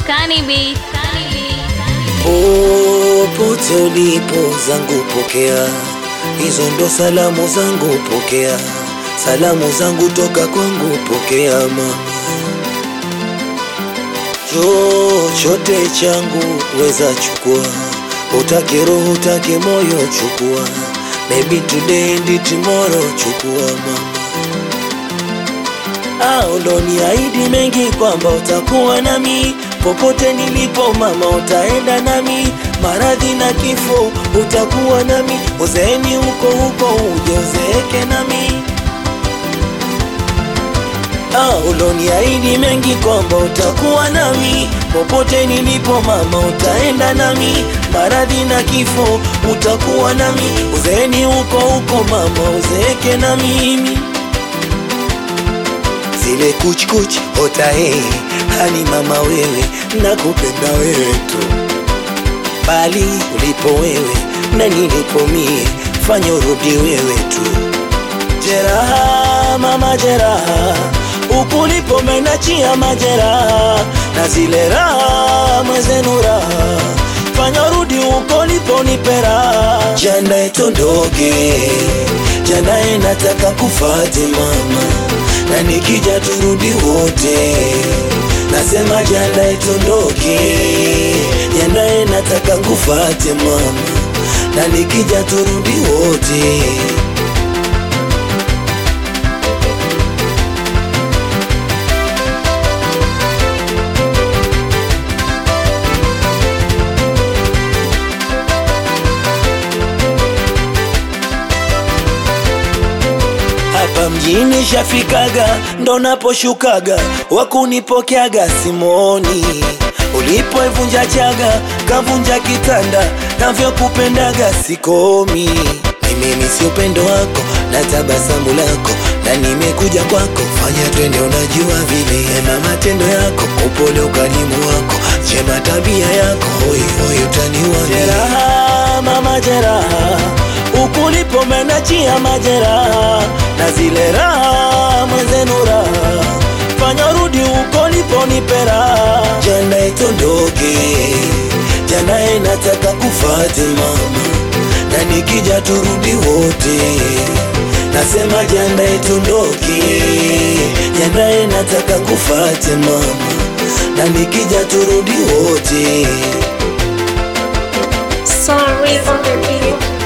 Kanibi. Popote ulipo zangu pokea, hizo ndo salamu zangu pokea, salamu zangu toka kwangu pokea mama. Chochote changu weza chukua, utake roho utake moyo chukua, maybe today and tomorrow chukua mama. au ndo niahidi mengi kwamba utakuwa nami popote nilipo mama, utaenda nami maradhi na kifo, utakuwa nami uzeeni huko huko, uje uzeeke nami au ndo niahidi mengi kwamba utakuwa nami popote nilipo mama, utaenda nami maradhi na kifo, utakuwa nami uzeeni huko huko mama, uzeeke na mimi zile kuchkuch otae hani mama wewe nakupenda wewe tu bali ulipo wewe na nilipo mie fanya urudi wewe tu jeraha mama jeraha ukulipo menachia majeraha na zile raha mwezenu raha fanya urudi uko lipo nipera janae tondoke janae nataka kufate mama na nikija turudi wote nasema janae tondoke janae nataka kufate mama na nikija turudi wote hapa mjini shafikaga, ndo naposhukaga, wakunipokeaga simoni. Ulipoivunja chaga, kavunja kitanda, navyokupendaga sikomi. Mimi ni si upendo wako na tabasamu lako, na nimekuja kwako, fanya twende, unajua vile mema matendo yako, upole ukalimu wako, jema tabia yako, hoi hoi utaniua jeraha, mama jeraha ukulipo menachia majeraha na zile raha mwenzenu raha fanya rudi uko lipo nipera jana itondoke jana nataka kufate mama na nikija turudi wote nasema jana itondoke jana nataka kufate mama na nikija turudi wote Sorry for the beat.